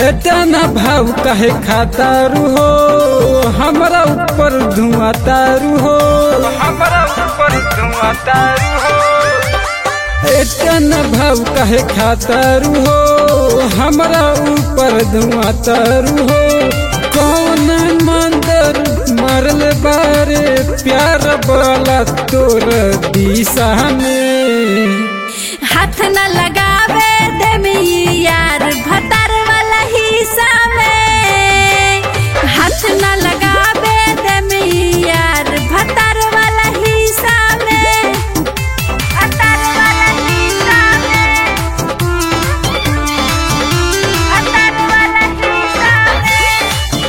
इतना भाव कहे खातारू हो हमरा ऊपर धुआं तारू हो हमरा ऊपर धुआं तारू हो इतना भाव कहे खातारू हो हमरा ऊपर धुआं तारू हो कौन मंदिर मरल बारे प्यार वाला तोर दिशा में हाथ न लगावे देमी यार भतार वाला हिस्सा में हाथ न लगावे देमी यार भतार वाला हिस्सा में भतार वाला हिस्सा में भतार वाला हिस्सा में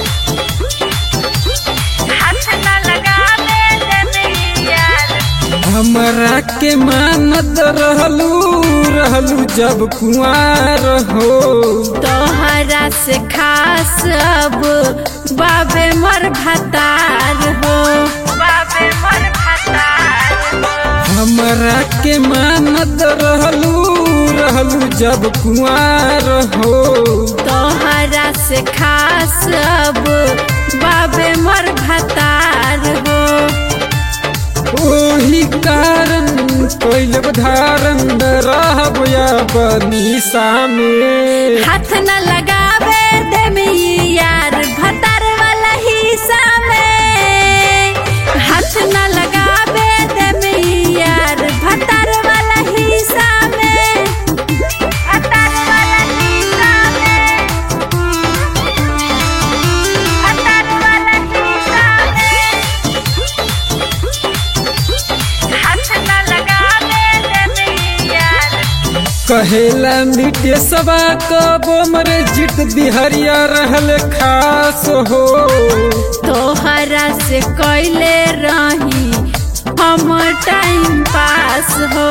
हाथ न लगावे देमी यार हमरा के मानत रहलू रहलू जब कुआर हो तोहरा से खास अब बाबे मर भतार हो बाबे मर भतार हमरा के मानत रहलू रहलू जब कुआर हो तोहरा से खास अब बाबे मर भतार हो ओही कारण कैल धारण रहब या बनीसा में हाथ न लगावे देमी यार भतार वाला हिस्सा में हाथ न लगावे देमी यार भतार वाला हिस्सा में भतार वाला हिस्सा में भतार वाला हिस्सा में हाथ न लगावे देमी यार कहेला मिटे सबा कबो मरे जित बिहरिया रहल खास हो तोहरा से कैले रही हम टाइम पास हो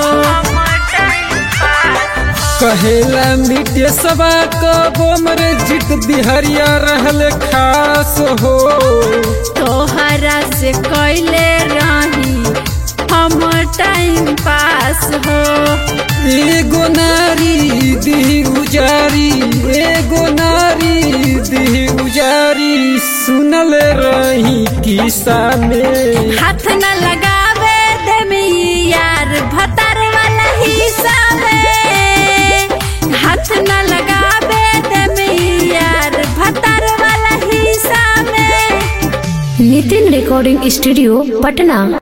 कहेला मिटे सबा कबो मरे जित बिहरिया रहल खास हो तोहरा से कैले रही हम टाइम पास हो एगो नारी दी उजारी एगो नारी दी उजारी सुनल रही किस्सा में हाथ न लगावे देमी यार भतार वाला हिस्सा में हाथ न लगावे देमी यार भतार वाला हिस्सा में नितिन रिकॉर्डिंग स्टूडियो पटना